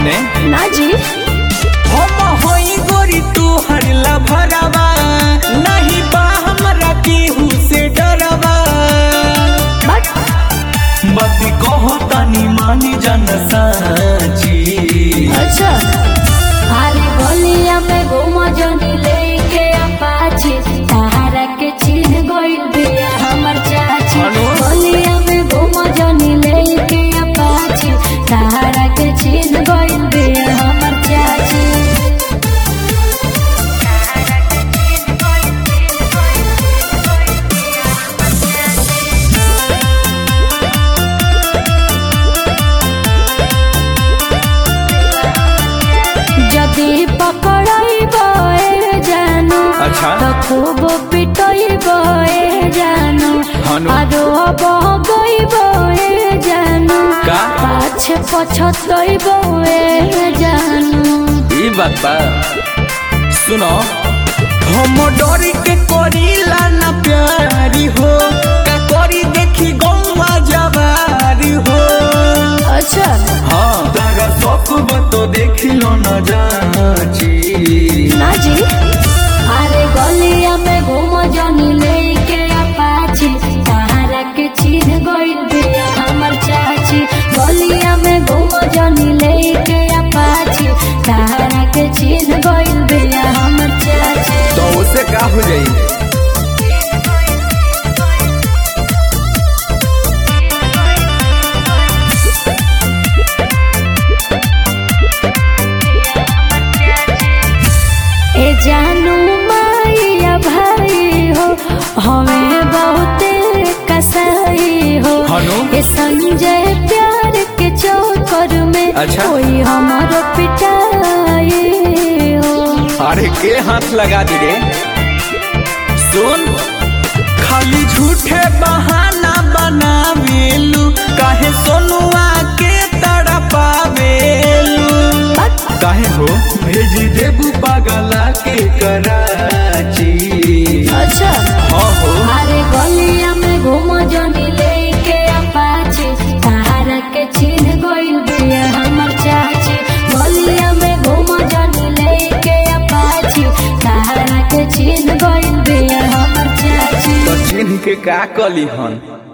होने ना जी हम होई गोरी तू हरला भरावा नहीं बा हमरा केहू से डरवा बट मत कहो तनी मानी जन साची अच्छा अरे गलिया में घूम जनी लेके अपाची सहारा के चीन गइल बिया हमर चाची हेलो? गलिया में घूम जनी लेके अपाची सहारा के चीन गइल बिया हमर चाची যদি পকড়াইব এ জানো अच्छा। তো খুব পিটইব এ জানো হানু। আরো বগইব এ জানো का? পাছে পছতইব এ জানো ई बात बा सुनो हम डरी के करीला ना प्यारी हो का करी देखी गौवा जवारी हो अच्छा हाँ तारा सब तो देखी लो ना जाची ना जी अरे गलिया में घूम जनी लेके अपाची सहारा के चीन गइल बिया हमर चाची गलिया में घूम जनी लेके अपाची सहारा के चीन गइल बिया हमर चाची तो उसे का हो जाई ए जानू माइया भाई हो हमें बहुत कसाई हो हनु? ए संजय प्यार के चौकर में अच्छा। कोई हमारो पिटाई हो अरे के हाथ लगा दी रे सुन खाली झूठे बहाना बनावेलू काहे सोनुआ के तड़पावेलू काहे हो भेज देबू पागला के कराची अच्छा हाँ हो अरे गलिया में घूम जनी लेके अपाची सहारा के चीन गइल बिया हमर चाची गलिया में घूम जनी लेके अपाची सहारा के चीन गइल बिया हमर चाची तो चिन्ह के का कली हन